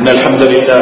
الحمد لله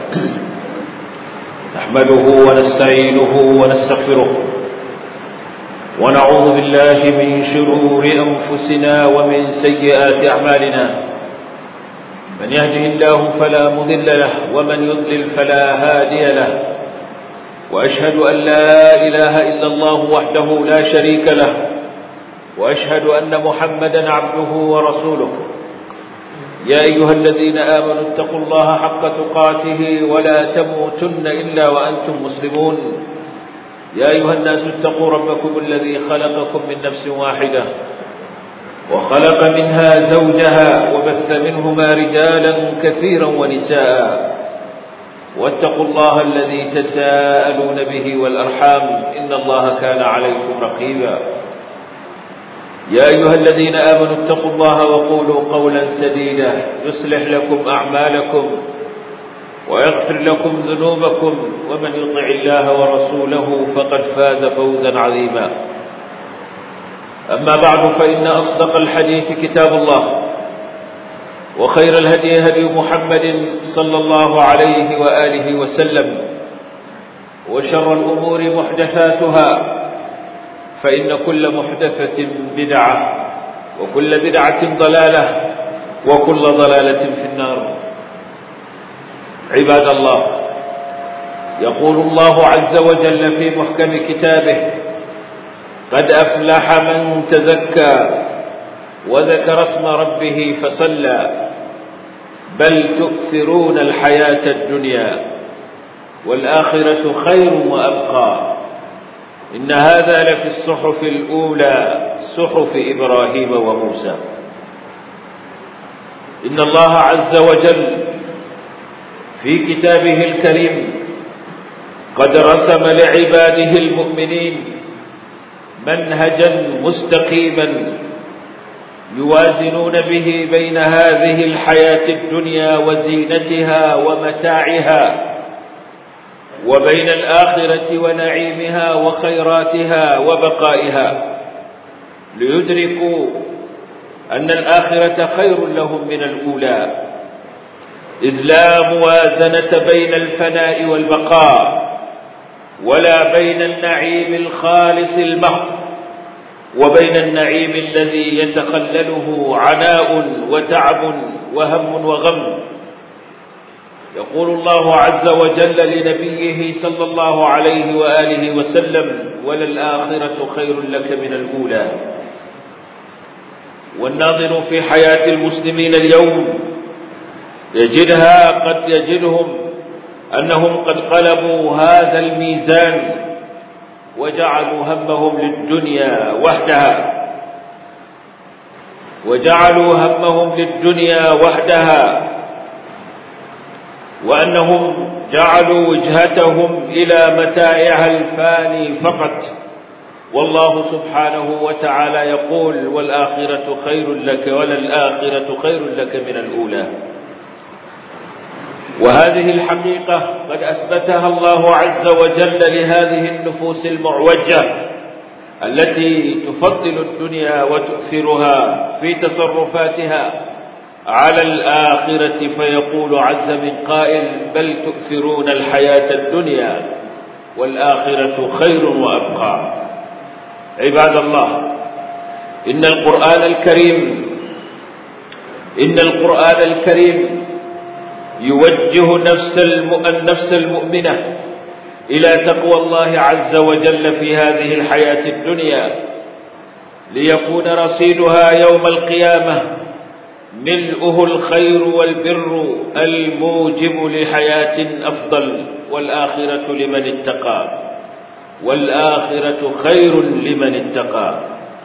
نحمده ونستعينه ونستغفره ونعوذ بالله من شرور أنفسنا ومن سيئات أعمالنا من يهده الله فلا مضل له ومن يضلل فلا هادي له وأشهد أن لا إله إلا الله وحده لا شريك له وأشهد أن محمدا عبده ورسوله يا أيها الذين آمنوا اتقوا الله حق تقاته ولا تموتن إلا وأنتم مسلمون يا أيها الناس اتقوا ربكم الذي خلقكم من نفس واحدة وخلق منها زوجها وبث منهما رجالا كثيرا ونساء واتقوا الله الذي تساءلون به والأرحام إن الله كان عليكم رقيبا يا أيها الذين آمنوا اتقوا الله وقولوا قولا سديدا يصلح لكم أعمالكم ويغفر لكم ذنوبكم ومن يطع الله ورسوله فقد فاز فوزا عظيما أما بعد فإن أصدق الحديث كتاب الله وخير الهدي هدي محمد صلى الله عليه وآله وسلم وشر الأمور محدثاتها فإن كل محدثة بدعة وكل بدعة ضلالة وكل ضلالة في النار عباد الله يقول الله عز وجل في محكم كتابه قد أفلح من تزكى وذكر اسم ربه فصلى بل تؤثرون الحياة الدنيا والآخرة خير وأبقى إن هذا لفي الصحف الأولى صحف إبراهيم وموسى إن الله عز وجل في كتابه الكريم قد رسم لعباده المؤمنين منهجا مستقيما يوازنون به بين هذه الحياة الدنيا وزينتها ومتاعها وبين الآخرة ونعيمها وخيراتها وبقائها ليدركوا أن الآخرة خير لهم من الأولى إذ لا موازنة بين الفناء والبقاء ولا بين النعيم الخالص المحض وبين النعيم الذي يتخلله عناء وتعب وهم وغم يقول الله عز وجل لنبيه صلى الله عليه وآله وسلم وللآخرة خير لك من الأولى والناظر في حياة المسلمين اليوم يجدها قد يجدهم أنهم قد قلبوا هذا الميزان وجعلوا همهم للدنيا وحدها وجعلوا همهم للدنيا وحدها وأنهم جعلوا وجهتهم إلى متاعها الفاني فقط والله سبحانه وتعالى يقول والآخرة خير لك وللآخرة خير لك من الأولى وهذه الحقيقة قد أثبتها الله عز وجل لهذه النفوس المعوجة التي تفضل الدنيا وتؤثرها في تصرفاتها على الآخرة فيقول عز من قائل بل تؤثرون الحياة الدنيا والآخرة خير وأبقى عباد الله إن القرآن الكريم إن القرآن الكريم يوجه نفس النفس المؤمنة إلى تقوى الله عز وجل في هذه الحياة الدنيا ليكون رصيدها يوم القيامة ملؤه الخير والبر الموجب لحياة أفضل والآخرة لمن اتقى والآخرة خير لمن اتقى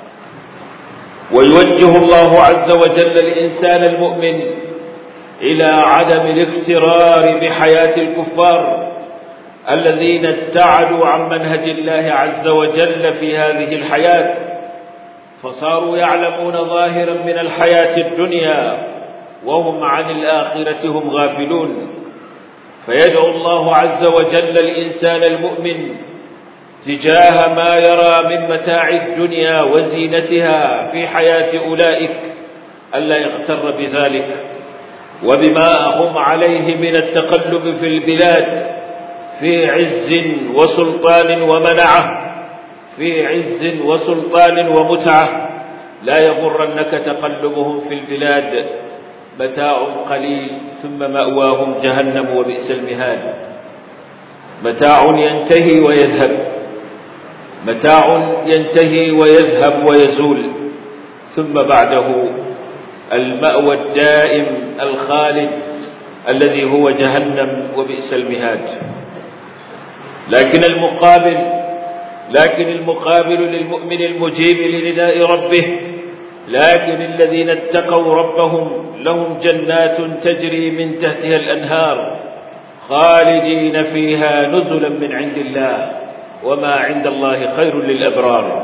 ويوجه الله عز وجل الإنسان المؤمن إلى عدم الاغترار بحياة الكفار الذين ابتعدوا عن منهج الله عز وجل في هذه الحياة فصاروا يعلمون ظاهرا من الحياة الدنيا وهم عن الآخرة هم غافلون فيدعو الله عز وجل الإنسان المؤمن تجاه ما يرى من متاع الدنيا وزينتها في حياة أولئك ألا يغتر بذلك وبما هم عليه من التقلب في البلاد في عز وسلطان ومنعه في عز وسلطان ومتعة لا يغرنك تقلبهم في البلاد متاع قليل ثم مأواهم جهنم وبئس المهاد متاع ينتهي ويذهب متاع ينتهي ويذهب ويزول ثم بعده المأوى الدائم الخالد الذي هو جهنم وبئس المهاد لكن المقابل لكن المقابل للمؤمن المجيب لنداء ربه لكن الذين اتقوا ربهم لهم جنات تجري من تحتها الأنهار خالدين فيها نزلا من عند الله وما عند الله خير للأبرار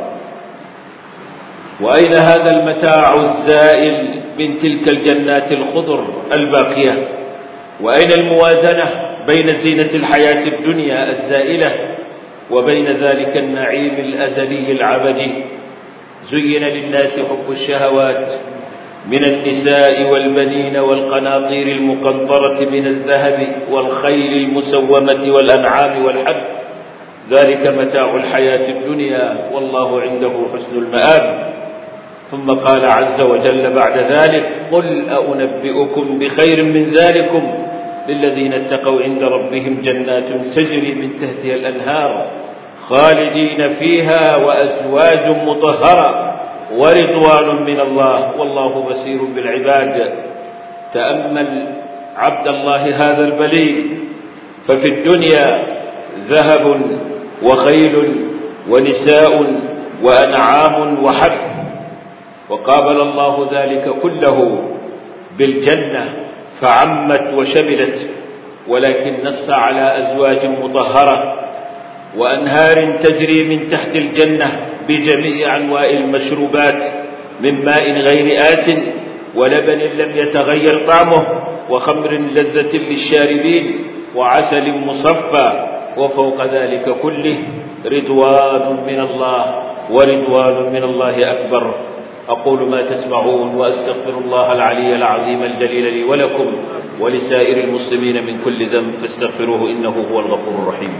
وأين هذا المتاع الزائل من تلك الجنات الخضر الباقية وأين الموازنة بين زينة الحياة الدنيا الزائلة وبين ذلك النعيم الأزلي العبدي زين للناس حب الشهوات من النساء والبنين والقناطير المقنطرة من الذهب والخيل المسومة والأنعام والحب ذلك متاع الحياة الدنيا والله عنده حسن المآب ثم قال عز وجل بعد ذلك قل أنبئكم بخير من ذلكم للذين اتقوا عند ربهم جنات تجري من تحتها الأنهار خالدين فيها وأزواج مطهرة ورضوان من الله والله بصير بالعباد تأمل عبد الله هذا البليغ ففي الدنيا ذهب وخيل ونساء وأنعام وحب وقابل الله ذلك كله بالجنة فعمت وشملت ولكن نص على أزواج مطهرة وأنهار تجري من تحت الجنة بجميع أنواع المشروبات من ماء غير آس ولبن لم يتغير طعمه وخمر لذة للشاربين وعسل مصفى وفوق ذلك كله رضوان من الله ورضوان من الله أكبر أقول ما تسمعون وأستغفر الله العلي العظيم الجليل لي ولكم ولسائر المسلمين من كل ذنب فاستغفروه إنه هو الغفور الرحيم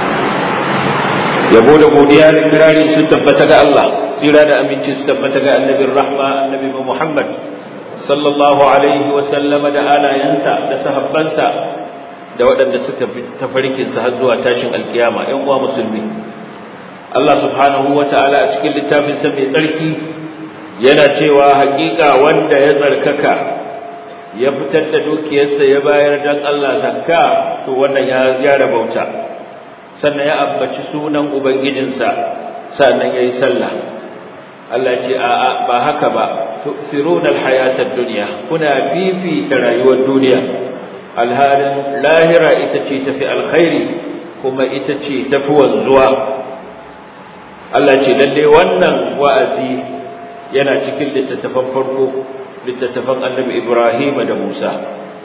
yabo da godiya da kirari su tabbata ga Allah tsira da aminci su tabbata ga annabin rahma annabi Muhammad sallallahu alaihi wa sallama da alayansa da sahabbansa da waɗanda suka bi tafarkin sa har zuwa tashin alkiyama ƴan uwa musulmi Allah subhanahu wa ta'ala a cikin littafin sa mai tsarki yana cewa haƙiƙa wanda ya tsarkaka ya fitar da dukiyarsa ya bayar dan Allah zakka to wannan ya ya rabauta sannan ya ambaci sunan ubangijinsa sannan yayi sallah Allah ce a'a ba haka ba tu'thiruna alhayata ad-dunya kuna fifita rayuwar duniya alhalin lahira ita ce tafi alkhairi kuma ita ce tafi wanzuwa Allah ce lalle wannan wa'azi yana cikin littattafan farko littattafan annabi Ibrahim da Musa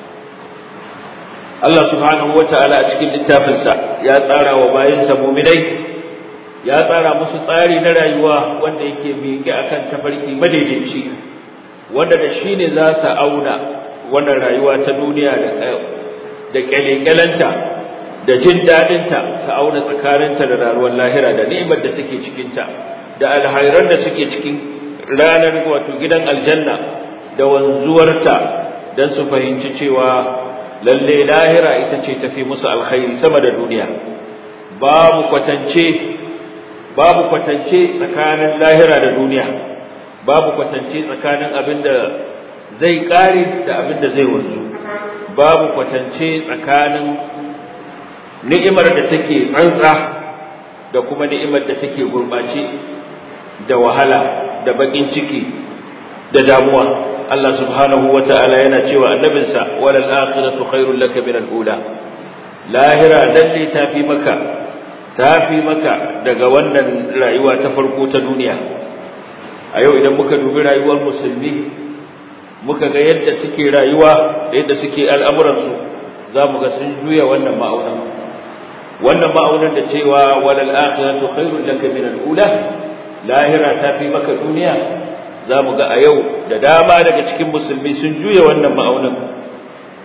Allah subhanahu wata'ala a cikin littafinsa ya tsara wa bayansa muminai ya tsara musu tsari na rayuwa wanda yake miƙe akan tafarki madaidaici wanda da shi ne za su auna wannan rayuwa ta duniya da kyalekyalanta da jin daɗinta su auna tsakaninta da rayuwar lahira da ni'imar da take cikinta da alhairan da suke cikin ranar wato gidan aljanna da wanzuwarta don su fahimci cewa lalle lahira ita ce tafi musu alkhairi sama da duniya babu kwatance babu kwatance tsakanin lahira da duniya babu kwatance tsakanin abin da zai kare da abin da zai wanzu babu kwatance tsakanin ni'imar da take tsantsa da kuma ni'imar da take gurbace da wahala da bakin ciki da damuwa Allah subhanahu wa ta'ala yana cewa annabinsa walal akhiratu khairul laka min al-ula lahira lalle tafi maka tafi maka daga wannan rayuwa ta farko ta duniya a yau idan muka dubi rayuwar musulmi muka ga yadda suke rayuwa da yadda suke al'amuransu za mu ga sun juya wannan ma'aunan wannan ma'aunan da cewa walal akhiratu khairul laka min al-ula lahira tafi maka duniya za mu ga a yau da dama daga cikin musulmi sun juya wannan ma'aunin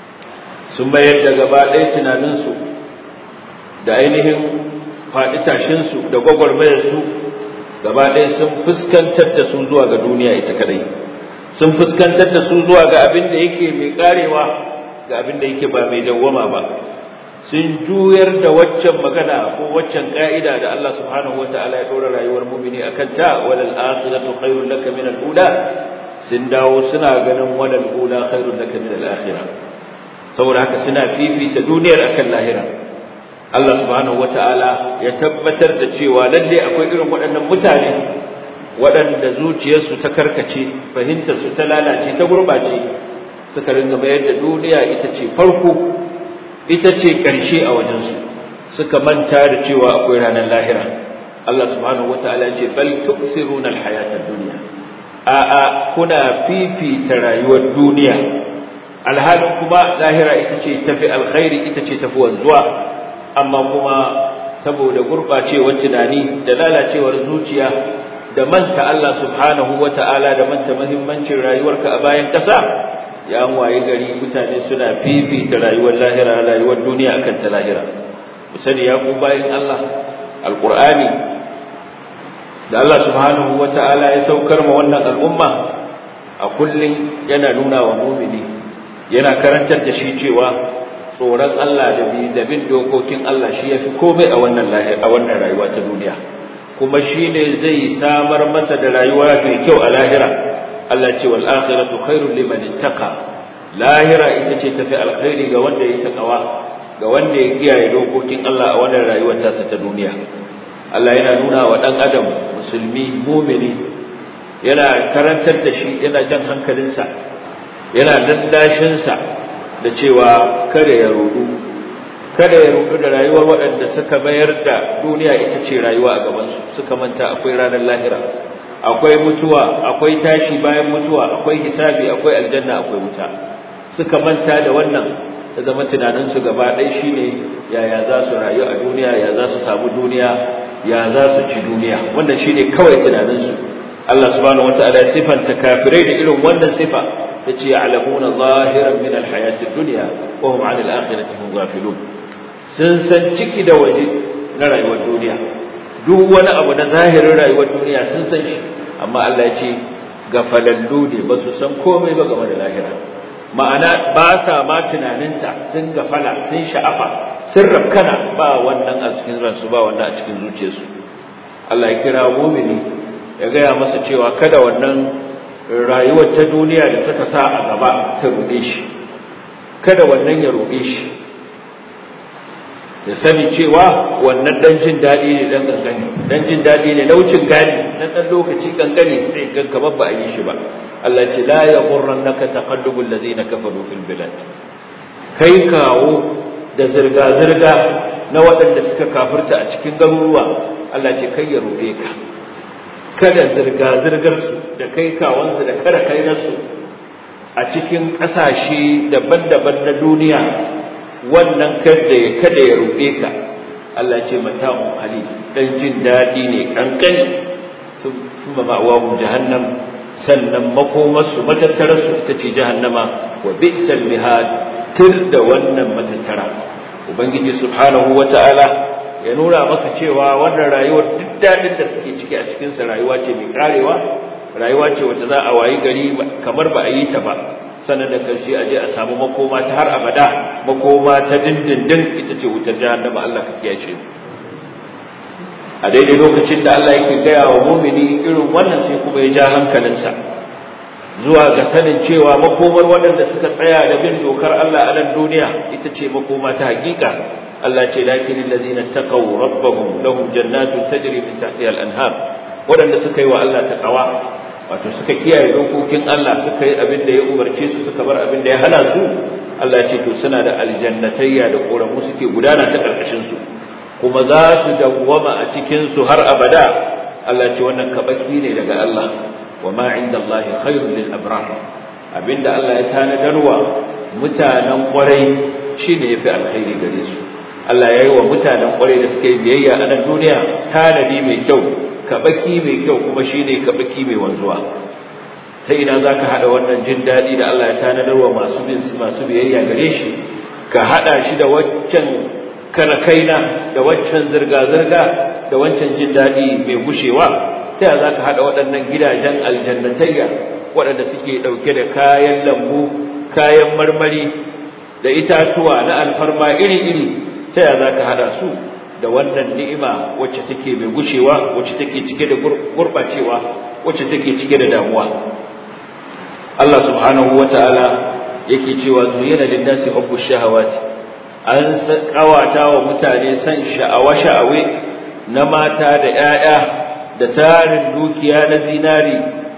sun mayar da gaba ɗaya tunaninsu da ainihin faɗi tashinsu da gwagwarmayarsu gaba ɗaya sun fuskantar da su zuwa ga duniya ita kadai sun fuskantar da su zuwa ga abin da yake mai karewa ga abin da yake ba mai dawwama ba sun juyar da waccan magana ko waccan ka'ida da Allah subhanahu wataala ya dora rayuwar mu'mini akan ta walal akhiratu khairul laka min al ula sun dawo suna ganin walal ula khairul laka min al akhirah saboda haka suna fifita duniyar akan lahira Allah subhanahu wataala ya tabbatar da cewa lalle akwai irin waɗannan mutane waɗanda zuciyarsu ta karkace fahimtarsu ta lalace ta gurbace suka ringa mayar da duniya ita ce farko ita ce ƙarshe a wajensu suka manta da cewa akwai ranar lahira Allah subhanahu wataala ce bal tuksiruna alhayata dunya a a kuna fifita rayuwar duniya alhalin kuma lahira ita ce tafi alkhairi ita ce tafi wanzuwa amma kuma saboda gurbacewar tunani da lalacewar zuciya da manta Allah subhanahu wataala da manta muhimmancin rayuwarka a bayan ƙasa ya waye gari mutane suna fifita rayuwar lahira rayuwar duniya akan ta lahira musani ya ku bayan Allah alqur'ani da Allah subhanahu wata'ala ya saukar ma wannan al'umma a kullun yana nuna wa mu'mini yana karantar da shi cewa tsoron Allah da bi da bin dokokin Allah shi yafi komai a wannan lahira a wannan rayuwa ta duniya kuma shine zai samar masa da rayuwa mai kyau a lahira Allah ce wal akhiratu khairul liman ittaqa lahira ita ce tafi alkhairi ga wanda ya takawa ga wanda ya kiyaye dokokin Allah a wannan rayuwar ta ta duniya Allah yana nuna wa dan adam musulmi mu'mini yana karantar da shi yana jan hankalinsa yana dandashin sa da cewa kada ya rudu kada ya rudu da rayuwar waɗanda suka mayar da duniya ita ce rayuwa a gaban su suka manta akwai ranar lahira akwai mutuwa akwai tashi bayan mutuwa akwai hisabi akwai aljanna akwai wuta suka manta da wannan da zama tunaninsu gaba ɗaya shine yaya za su rayu a duniya ya za su samu duniya ya za su ci duniya wannan shine kawai tunaninsu Allah subhanahu wataala ya sifanta kafirai da irin wannan sifa yace ya'lamuna zahiran min alhayati dunya wa hum 'anil akhirati hum ghafilun sun san ciki da waje na rayuwar duniya duk wani abu na zahirin rayuwar duniya sun san shi amma Allah ya ce gafalallu ne ba su san komai ba game da lahira ma'ana ba sa ma tunaninta sun gafala sun sha'afa sun rabkana ba wannan a cikin ransu ba wannan a cikin zuciyarsu Allah ya kira mumini ya gaya masa cewa kada wannan rayuwar ta duniya da suka sa a gaba ta ruɗe shi kada wannan ya ruɗe shi ya sani cewa wannan dan jin daɗi ne dan kankani dan jin daɗi ne na wucin gani na dan lokaci kankani sai gan kamar ba a yi shi ba Allah ce la yaghurrannaka taqallubul ladina kafaru fil bilad kai kawo da zirga zirga na waɗanda suka kafirta a cikin garuruwa Allah ce kai ya ruɗe ka kada zirga zirgar su da kai kawansu da kada kai nasu a cikin ƙasashe daban-daban na duniya wannan kada ya kada ya ruɗe ka Allah ce mata'un qalil dan jin dadi ne kankani thumma ma'awahu jahannam sannan makomarsu matattararsu ita ce jahannama wa bi'sal mihad tir da wannan matattara ubangiji subhanahu wata'ala ya nuna maka cewa wannan rayuwar duk dadin da suke ciki a cikin sa rayuwa ce mai karewa rayuwa ce wacce za a wayi gari kamar ba a yi ta ba sannan da karshe a je a samu makoma ta har abada makoma ta dindindin ita ce wutar jahannama Allah ka kiyaye a daidai lokacin da Allah yake gaya wa mumini irin wannan sai kuma ya ja hankalinsa zuwa ga sanin cewa makomar waɗanda suka tsaya da bin dokar Allah a nan duniya ita ce makoma ta hakika Allah ce lakin allazina taqaw rabbahum lahum jannatun tajri min tahtiha al-anhar waɗanda suka yi wa Allah taqawa wato suka kiyaye dokokin Allah suka yi abin da ya umarce su suka bar abin da ya hana su Allah ya ce to suna da aljannatayya da koramu suke gudana ta karkashin su kuma za su dawwama a cikin su har abada Allah ya ce wannan kabaki ne daga Allah wa ma inda Allah khairul lil abrar abinda Allah ya tanadarwa mutanen kwarai shine yafi alkhairi gare su Allah ya yi wa mutanen kwarai da suka yi biyayya a nan duniya tanadi mai kyau kabaki mai kyau kuma shine kabaki mai wanzuwa ta ina zaka hada wannan jin dadi da Allah ya tanadar wa masu bin masu biyayya gare shi ka hada shi da waccan karakaina da waccan zirga-zirga da wancan jin daɗi mai gushewa ta yaya za ka haɗa waɗannan gidajen aljannatayya waɗanda suke ɗauke da kayan lambu kayan marmari da itatuwa na alfarma iri-iri ta yaya za ka haɗa su da wannan ni'ima wacce take mai gushewa wacce take cike da gurɓacewa wacce take cike da damuwa Allah subhanahu wa ta'ala yake cewa zuyina lin-nasi hubbu shahawati an kawata wa mutane san sha'awa-sha'awe na mata da ‘ya'ya da tarin dukiya na zinari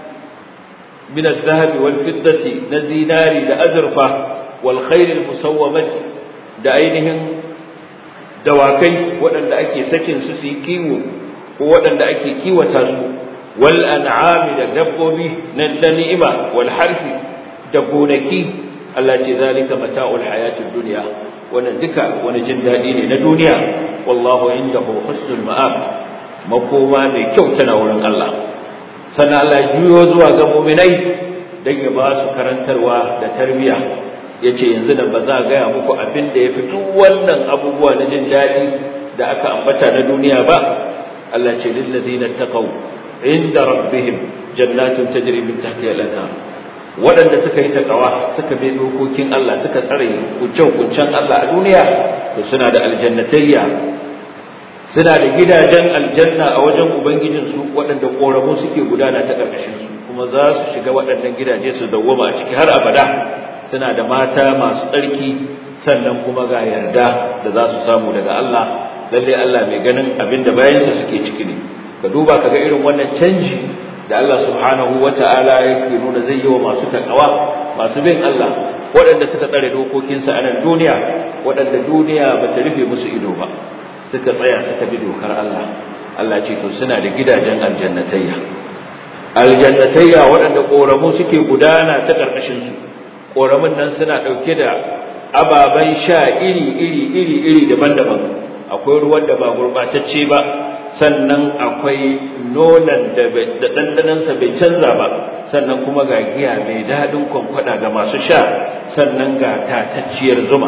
min zahabi wal fiddati na zinari da azurfa wal khairil musawwamati da ainihin dawakai waɗanda ake sakin su su yi kiwo ko waɗanda ake kiwata su wal an'ami da dabbobi na ni'ima wal harfi da gonaki Allah ce zalika mata'ul hayatid dunya wannan duka wani jin daɗi ne na duniya wallahu indahu husnul ma'ab makoma mai kyau tana wurin Allah sannan Allah ya juyo zuwa ga mu'minai dan ya ba su karantarwa da tarbiya yace yanzu da ba za gaya muku abin da ya fito wannan abubuwa na jin daɗi da aka ambata na duniya ba Allah ce lil ladina taqaw inda rabbihim jannatun tajri min tahtiha al-anhar waɗanda suka yi takawa suka bi dokokin Allah suka tsare kuncen-kuncen Allah a duniya to suna da aljannatayya suna da gidajen aljanna a wajen ubangijinsu waɗanda ƙoramu suke gudana ta ƙarƙashinsu kuma za su shiga waɗannan gidaje su dawwama a ciki har abada suna da mata masu tsarki sannan kuma ga yarda da za su samu daga Allah lalle Allah mai ganin abin da bayansa suke ciki ne ka duba ka ga irin wannan canji da Allah subhanahu wa ta'ala yake nuna zai yi wa masu takawa masu bin Allah waɗanda suka tsare dokokinsa a nan duniya waɗanda duniya ba ta rufe musu ido ba suka tsaya suka bi dokar Allah Allah ce to suna da gidajen aljannatayya aljannatayya waɗanda ƙoramu suke gudana ta ƙarƙashin su ƙoramun nan suna ɗauke da ababen sha iri iri iri iri daban-daban akwai ruwan da ba gurɓatacce ba sannan akwai nonon da ɗanɗanansa bai canza ba sannan kuma ga giya mai daɗin kwankwada ga masu sha sannan ga tatacciyar zuma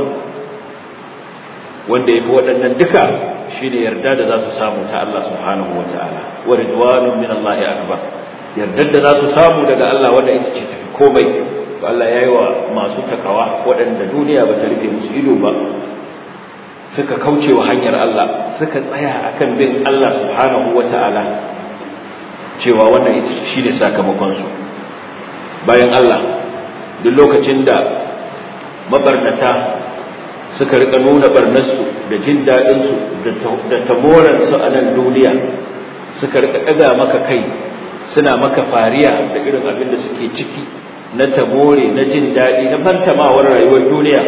wanda ya fi waɗannan duka shi ne yarda da za su samu ta Allah subhanahu wa ta'ala wa ridwanun min Allah akbar yardar da za su samu daga Allah wanda ita ce tafi komai to Allah ya yi wa masu takawa waɗanda duniya ba ta rufe musu ido ba suka kauce wa hanyar Allah suka tsaya akan bin Allah subhanahu wa ta'ala cewa wannan ita shi ne sakamakonsu bayan Allah duk lokacin da mabarnata suka rika nuna barnarsu da jin daɗinsu da tamoransu a nan duniya suka rika ɗaga maka kai suna maka fariya da irin abin da suke ciki na tamore na jin daɗi na fantamawar rayuwar duniya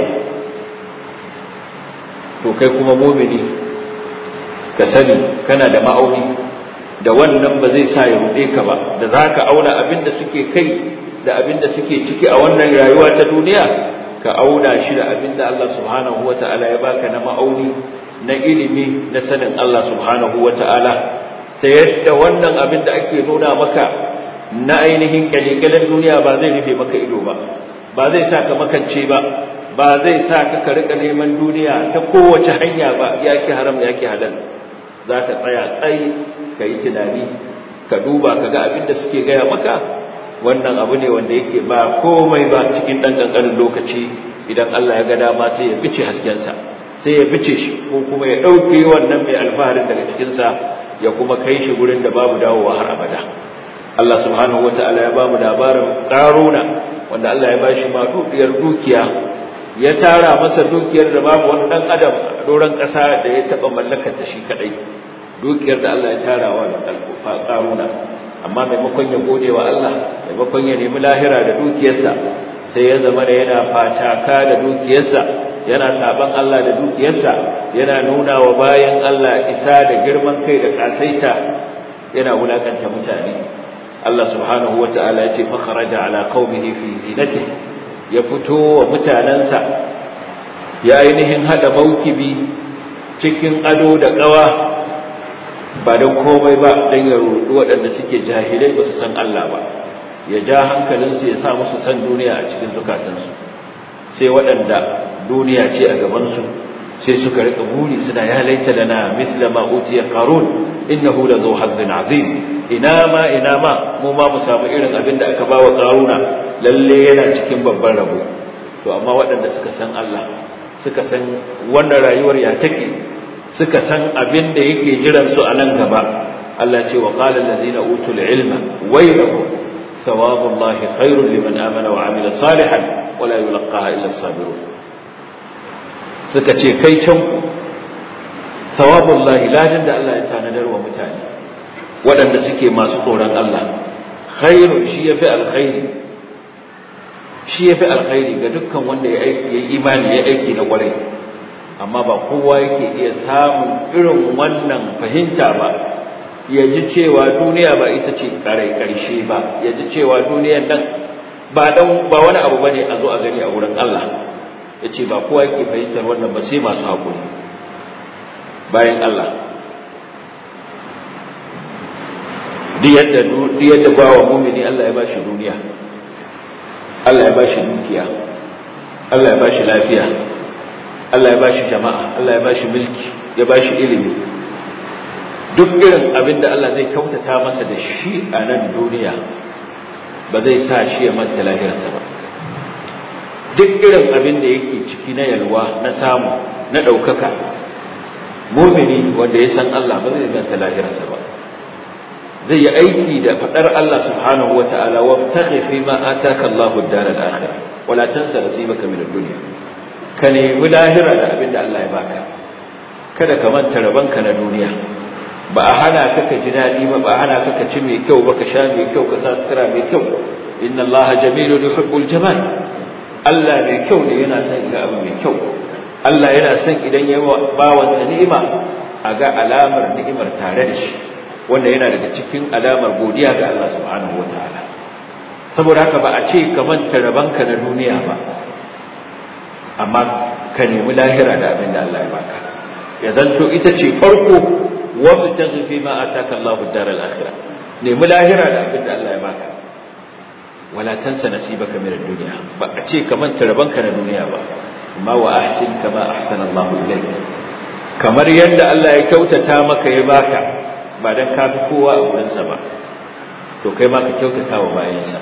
to kai kuma mumini ka sani kana da ma'auni da wannan ba zai sa ya ruɗe ka ba da za ka auna abin da suke kai da abin da suke ciki a wannan rayuwa ta duniya ka auna shi da abin da Allah subhanahu wa ta'ala ya baka na ma'auni na ilimi na sanin Allah subhanahu wa ta'ala ta yadda wannan abin da ake nuna maka na ainihin kyalekyalen duniya ba zai rufe maka ido ba ba zai sa ka makance ba ba zai sa ka ka rika neman duniya ta kowace hanya ba yaki haram yaki halal za ka tsaya tsayi ka yi tunani ka duba ka ga abin da suke gaya maka wannan abu ne wanda yake ba komai ba cikin ɗan ƙanƙanin lokaci idan Allah ya ga dama sai ya bice haskensa sai ya bice shi ko kuma ya ɗauke wannan mai alfaharin daga cikinsa ya kuma kai shi gurin da babu dawowa har abada Allah subhanahu wata'ala ya bamu labarin ƙaruna wanda Allah ya bashi maɗuɗiyar dukiya ya tara masa dukiyar da babu wani ɗan adam a doron ƙasa da ya taɓa mallakar ta shi kaɗai dukiyar da Allah ya tara wa ƙaruna amma maimakon ya gode wa Allah maimakon ya nemi lahira da dukiyarsa sai ya zama da yana fataka da dukiyarsa yana saban Allah da dukiyarsa yana nuna wa bayan Allah isa da girman kai da kasaita yana wulakanta mutane Allah subhanahu wata'ala ya ce fa kharaja ala qaumihi fi zinatihi ya fito wa mutanansa ya ainihin hada maukibi cikin ado da kawa ba don komai ba don ya rudu waɗanda suke jahilai ba su san Allah ba ya ja hankalinsu ya sa musu san duniya a cikin zukatansu sai waɗanda duniya ce a gabansu sai suka rika buri suna ya laita lana misla ma utiya qarun innahu la zu hazzin azim ina ma ina ma mu ma mu samu irin abin da aka bawa qaruna lalle yana cikin babban rabo to amma waɗanda suka san Allah suka san wannan rayuwar ya take suka san abin da yake jiran su a nan gaba Allah ce wa qala allazina utul ilma waylakum thawabullahi khairun liman amana wa amila salihan wala yulqaha illa as-sabirun suka ce kai can ku thawabullahi ladin da Allah ya tanadar wa mutane waɗanda suke masu tsoron Allah khairun shi yafi alkhairi shi yafi alkhairi ga dukkan wanda ya aiki ya imani ya aiki na kwarai amma ba kowa yake iya samun irin wannan fahimta ba ya ji cewa duniya ba ita ce karai karshe ba ya ji cewa duniyan nan ba dan ba wani abu bane a zo a gani a wurin Allah yace ba kowa yake fahimtar wannan ba sai masu hakuri bayan Allah duk yadda duk yadda bawa mu'mini Allah ya bashi duniya Allah ya bashi dukiya Allah ya bashi lafiya Allah ya bashi jama'a Allah ya bashi mulki ya bashi ilimi duk irin abin da Allah zai kautata masa da shi a nan duniya ba zai sa shi ya manta lahirarsa ba duk irin abin da yake ciki na yalwa na samu na ɗaukaka mumini wanda ya san Allah ba zai manta lahirarsa ba zai yi aiki da faɗar Allah subhanahu wa ta'ala wa taghi fi ma ataka Allahu ad-dar al-akhirah wala tansa nasibaka min ad-dunya ka nemi lahira da abin da Allah ya baka kada ka manta rabanka na duniya ba a hana ka ka ji daɗi ba ba a hana ka ka ci mai kyau ba ka sha mai kyau ka sa sutura mai kyau inna Allah jamilun yuhibbul jamal Allah mai kyau ne yana son ga abu mai kyau Allah yana son idan ya bawansa ni'ima a ga alamar ni'imar tare da shi wanda yana daga cikin alamar godiya ga Allah subhanahu wataala saboda haka ba a ce ka manta rabanka na duniya ba amma ka nemi lahira da abin da Allah ya baka ya zanto ita ce farko wa bitaghi fi ma ataka Allahu ad-dar al-akhirah nemi lahira da abin da Allah ya baka wala tansa nasibaka min ad-dunya ba a ce ka manta rabanka na duniya ba amma wa ahsin kama ahsana Allahu ilayk kamar yadda Allah ya kyautata maka ya baka ba dan ka fi kowa a wurinsa ba to kai ma ka kyautata wa bayansa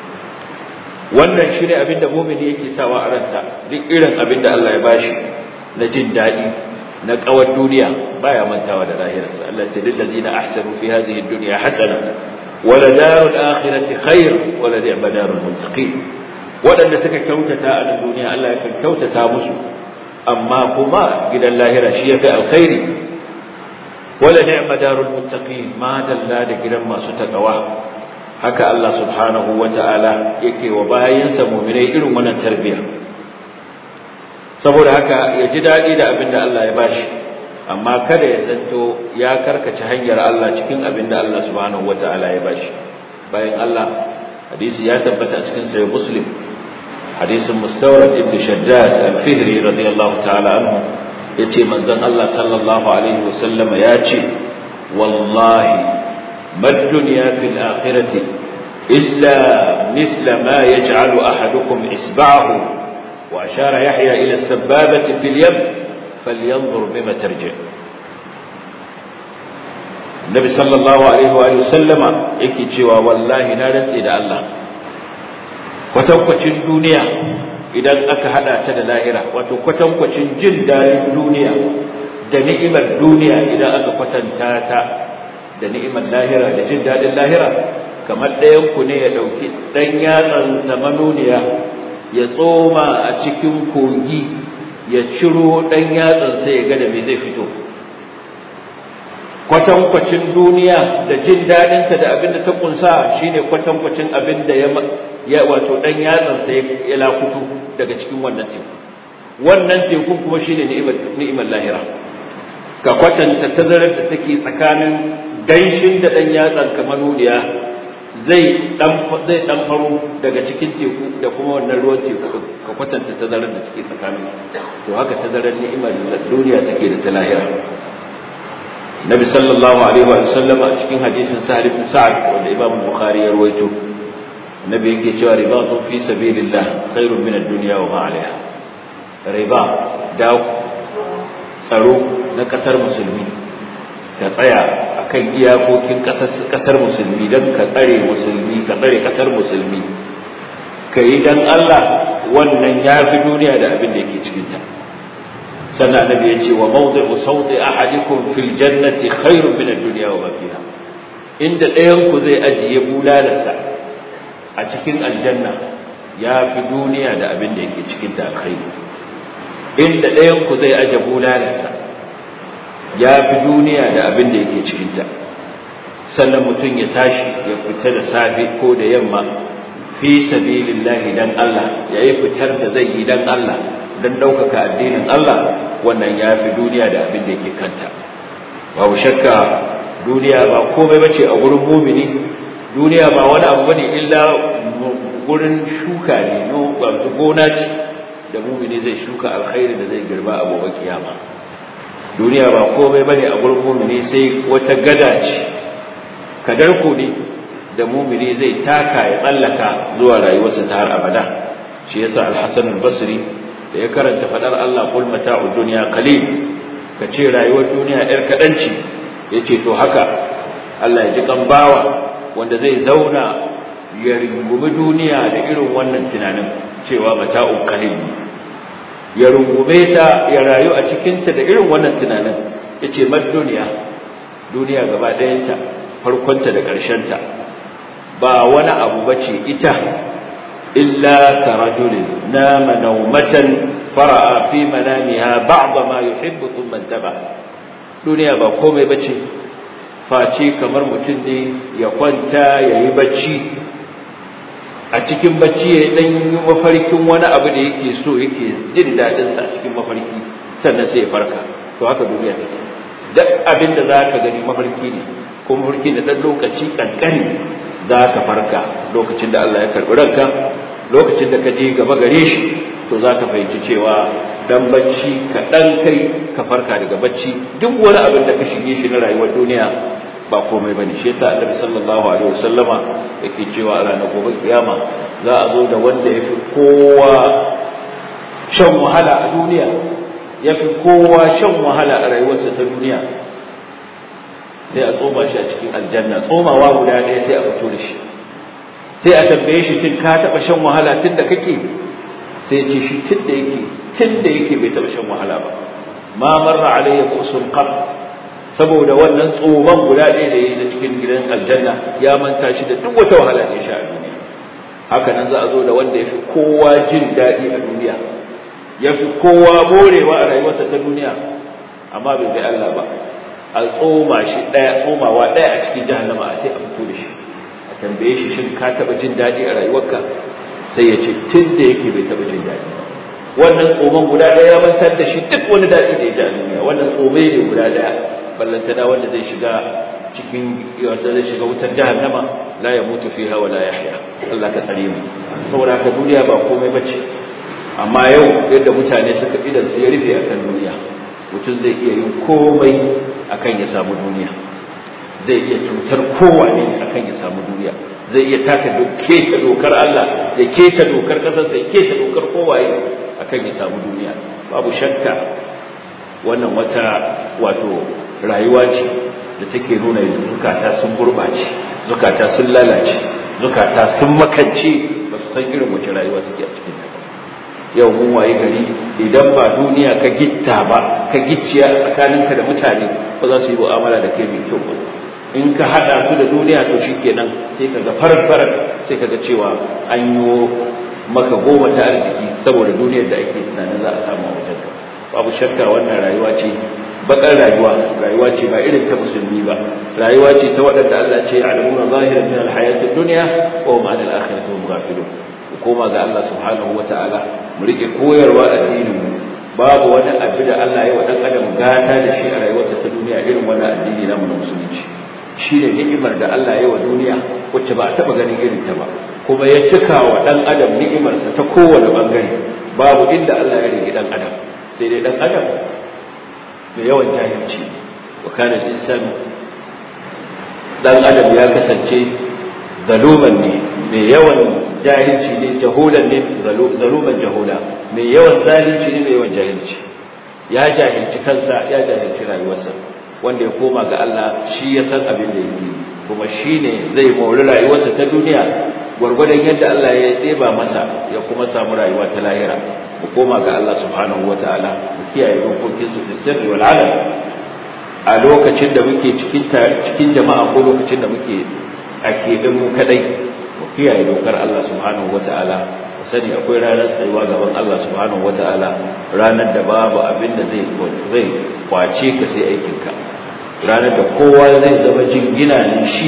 wannan shine abin da mumini yake sawa a ransa duk irin abin da Allah ya bashi na jin daɗi na kawar duniya baya mantawa da lahirarsa Allah ce lil ladina ahsanu fi hadhihi ad-dunya hasana wa la darul akhirati khair wa la ni'ma darul muttaqin wadanda suka kyautata a duniya Allah ya kan kyautata musu amma kuma gidan lahira shi yafi alkhairi wala ni'ma darul muttaqin ma dalla da gidan masu takawa haka Allah subhanahu wata'ala yake wa bayansa mu'minai irin wannan tarbiyya saboda haka ya ji dadi da abin da Allah ya bashi amma kada ya zanto ya karkace hanyar Allah cikin abin da Allah subhanahu wata'ala ya bashi bayan Allah hadisi ya tabbata a cikin sahih muslim hadisin mustawrad ibn shaddad al-fihri radiyallahu ta'ala anhu yace manzon Allah sallallahu alaihi wasallama yace wallahi ما الدنيا في الآخرة إلا مثل ما يجعل أحدكم إسبعه وأشار يحيى إلى السبابة في اليم فلينظر بما ترجع النبي صلى الله عليه وآله وسلم يكي جوا والله نارت إلى الله kwatankwacin duniya idan aka hada ta da lahira wato kwatankwacin jin daɗin duniya da ni'imar duniya idan aka kwatanta ta da ni'imar lahira da jin daɗin lahira kamar ɗayan ku ne ya ɗauki ɗan yatsansa manoniya ya tsoma a cikin kogi ya ciro ɗan yatsansa ya ga da me zai fito kwatankwacin duniya da jin daɗinta da abin da ta kunsa shine kwatankwacin abin da ya wato ɗan yatsansa ya lakutu daga cikin wannan teku wannan tekun kuma shine ni'imar lahira ka kwatanta tazarar da take tsakanin ganshin da ɗan yatsan kamar nuniya zai ɗan faro daga cikin teku da kuma wannan ruwan teku ka kwatanta tazarar da take tsakanin to haka tazarar ni'imar duniya take da ta lahira nabi sallallahu alaihi wa sallama a cikin hadisin sa'ad ibn sa'ad wanda imam bukhari ya rawaito nabi yake cewa ribatu fi sabilillah khairun min ad-dunya wa ma 'alayha riba da tsaro na kasar musulmi ka tsaya akan iyakokin kasar musulmi don ka tsare musulmi ka tsare kasar musulmi ka yi don Allah wannan ya fi duniya da abin da yake cikinta sannan annabi ya ce wa mawdi'u sawti ahadikum fil jannati khairun min ad-dunya wa ma fiha inda ɗayan ku zai ajiye bulalarsa a cikin aljanna ya fi duniya da abin da yake cikinta alkhairi inda ɗayan ku zai aje bulalarsa ya fi duniya da abin da yake cikinta sannan mutum ya tashi ya fita da safe ko da yamma fi sabilillahi dan Allah yayi fitar da zai yi dan Allah dan ɗaukaka addinin Allah wannan ya fi duniya da abin da yake kanta babu shakka duniya ba komai bace a gurin mumini duniya ba wani abu bane illa gurin shuka ne no gona ce da mumini zai shuka alkhairi da zai girba a gobe kiyama duniya ba komai bane a gurin mumini sai wata gada ce kadarku ne da mumini zai taka ya tsallaka zuwa rayuwarsa ta har abada shi yasa al-Hasan al-Basri da ya karanta fadar Allah qul mata'ud dunya qalil kace rayuwar duniya yar kadan ce yace to haka Allah ya ji kan bawa wanda zai zauna ya rungumi duniya da irin wannan tunanin cewa mata'un qalil ya rungume ta ya rayu a cikin ta da irin wannan tunanin yace mad duniya duniya gaba ɗayanta farkonta da ƙarshenta ba wani abu bace ita illa ka rajulin nama naumatan fara'a fi manamiha ba'd ma yuhibbu thumma intaba duniya ba komai bace face kamar mutum ne ya kwanta yayi bacci a cikin bacci ya dan yi mafarkin wani abu da yake so yake jin dadin sa a cikin mafarki sannan sai ya farka to haka duniya take duk abin da zaka gani mafarki ne ko mafarki da dan lokaci kankani zaka farka lokacin da Allah ya karbi ranka lokacin da ka je gaba gare shi to zaka fahimci cewa dan bacci ka dan kai ka farka daga bacci duk wani abin da ka shige shi na rayuwar duniya ba komai bane shi yasa Annabi sallallahu alaihi wasallama yake cewa a ranar gobe kiyama za a zo da wanda yafi kowa shan wahala a duniya yafi kowa shan wahala a rayuwarsa ta duniya sai a tsoma shi a cikin aljanna tsomawa guda ɗaya sai a fito da shi sai a tambaye shi tun ka taɓa shan wahala tun da kake sai ya ce shi tun da yake tun da yake bai taɓa shan wahala ba ma marra alayya qusun qat saboda wannan tsoman guda ɗaya da yayi na cikin gidan aljanna ya manta shi da duk wata wahala da ya sha a duniya haka nan za a zo da wanda ya fi kowa jin daɗi a duniya ya fi kowa morewa a rayuwarsa ta duniya amma bai bai Allah ba a tsoma shi ɗaya tsomawa ɗaya a cikin jahannama a sai a fito da shi a tambaye shi shin ka taɓa jin daɗi a rayuwarka sai ya ce tun da yake bai taɓa jin daɗi wannan tsoman guda ɗaya ya mantar da shi duk wani daɗi da ya ji a duniya wannan tsomai ne guda ɗaya ballantana wanda zai shiga cikin wanda zai shiga wutar jahannama la ya mutu fiha wa la yahya Allah ka tsare mu saboda haka duniya ba komai bace amma yau yadda mutane suka idan su ya rufe akan duniya mutum zai iya yin komai akan ya samu duniya zai iya cutar kowane akan ya samu duniya zai iya taka keta dokar Allah ya keta dokar kasarsa ya keta dokar kowaye akan ya samu duniya babu shakka wannan wata wato rayuwa ce da take nuna zukata sun gurbace zukata sun lalace zukata sun makance ba su san irin wace rayuwa suke a cikin ta yau mun waye gari idan ba duniya ka gitta ba ka gicciya tsakaninka da mutane ba za su yi mu'amala da kai mai kyau ba in ka hada su da duniya to shikenan sai ka ga farar farar sai ka ga cewa an yi maka goma ta arziki saboda duniyar da ake tunanin za a samu a wajenka babu shakka wannan rayuwa ce bakar rayuwa rayuwa ce ba irin ta musulmi ba rayuwa ce ta waɗanda Allah ce alamuna zahiran min alhayati dunya wa hum anil akhirati hum ghafilun ku koma ga Allah subhanahu wataala mu rike koyarwa addinin mu babu wani abu da Allah ya wa dan adam gata da shi a rayuwarsa ta duniya irin wannan addini namu na musulunci shi ne ni'imar da Allah ya wa duniya wacce ba a taɓa ganin irin ta ba kuma ya cika wa ɗan adam ni'imarsa ta kowane ɓangare babu inda Allah ya rigi ɗan adam sai dai ɗan adam da yawan jahilci wa kana insanu ɗan adam ya kasance zaluman ne mai yawan jahilci ne jahulan ne zaluman jahula mai yawan zalunci ne mai yawan jahilci ya jahilci kansa ya jahilci rayuwarsa wanda ya koma ga Allah shi ya san abin da yake kuma shi ne zai mori rayuwarsa ta duniya gwargwadon yadda Allah ya ɗeba masa ya kuma samu rayuwa ta lahira mu koma ga Allah subhanahu wataala mu kiyaye dokokinsu da sirri wal alam a lokacin da muke cikin cikin jama'a ko lokacin da muke a keɓin mu kadai mu kiyaye dokar Allah subhanahu wata'ala mu sani akwai ranar tsayuwa gaban Allah subhanahu wata'ala ranar da babu abin da zai zai kwace ka sai aikin ka ranar da kowa zai zama jingina ne shi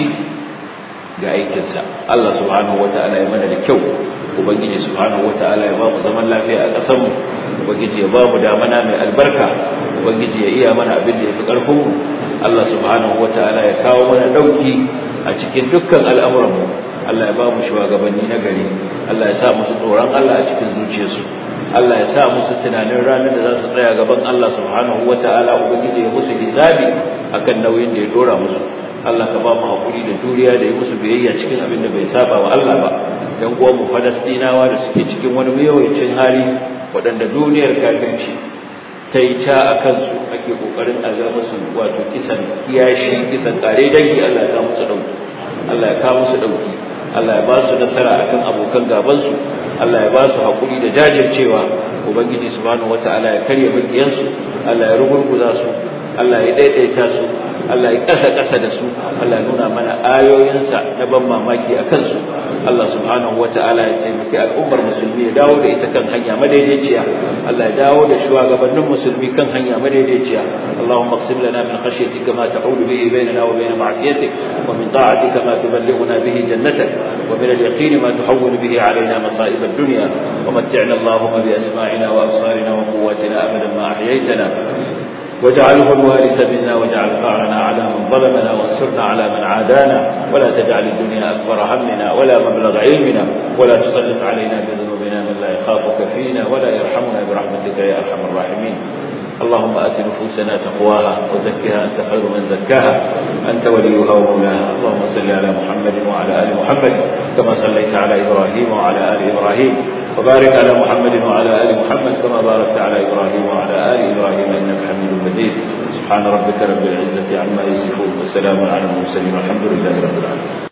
ga aikinsa Allah subhanahu wata'ala ya mana da kyau ubangiji subhanahu wata'ala ya ba mu zaman lafiya a ƙasar mu ubangiji ya ba mu damana mai albarka ubangiji ya iya mana abin da ya fi ƙarfin mu Allah subhanahu wata'ala ya kawo mana ɗauki a cikin dukkan al'amuranmu Allah ya ba mu shugabanni na gari Allah ya sa musu tsoron Allah a cikin zuciyarsu Allah ya sa musu tunanin ranar da za su tsaya gaban Allah subhanahu wata'ala ubangiji ya musu hisabi akan nauyin da ya dora musu Allah ka ba mu hakuri da juriya da yi musu biyayya cikin abin da bai saba wa Allah ba dan uwan mu Falastinawa da suke cikin wani yawancin hali waɗanda duniyar kafirci ta yi ca a kansu ake kokarin a ga musu wato kisan kiyashi kisan kare dangi Allah ya kawo musu dauki Allah ya kawo musu dauki Allah ya ba su nasara akan abokan gaban su Allah ya ba su hakuri da jajircewa ubangiji subhanahu wataala ya karya makiyansu Allah ya rugurguza su Allah ya daidaita su Allah ya kasa kasa da su Allah ya nuna mana ayoyinsa na ban mamaki a kansu Allah subhanahu wataala ya taimaki al'ummar musulmi ya dawo da ita kan hanya madaidaiciya Allah ya dawo da shugabannin musulmi kan hanya madaidaiciya Allahumma qsim lana min khashyatika ma ta'ulu bihi bainana wa bain ma'siyatik wa min ta'atika ma tuballighuna bihi jannatak wa min al-yaqini ma tuhawwinu bihi alaina masa'ib ad-dunya wa mat'ina Allahumma bi asma'ina wa absarina wa quwwatina abadan ma ahyaytana واجعله الوارث منا واجعل ثارنا على من ظلمنا وانصرنا على من عادانا ولا تجعل الدنيا أكبر همنا ولا مبلغ علمنا ولا تسلط علينا بذنوبنا من لا يخافك فينا ولا يرحمنا برحمتك يا أرحم الراحمين اللهم آت نفوسنا تقواها وزكها أنت خير من زكاها أنت وليها ومولاها اللهم صل على محمد وعلى آل محمد كما صليت على إبراهيم وعلى آل إبراهيم وبارك على محمد وعلى آل محمد كما باركت على إبراهيم وعلى آل إبراهيم إنك حميد مجيد سبحان ربك رب العزة عما يصفون وسلام على المرسلين والحمد لله رب العالمين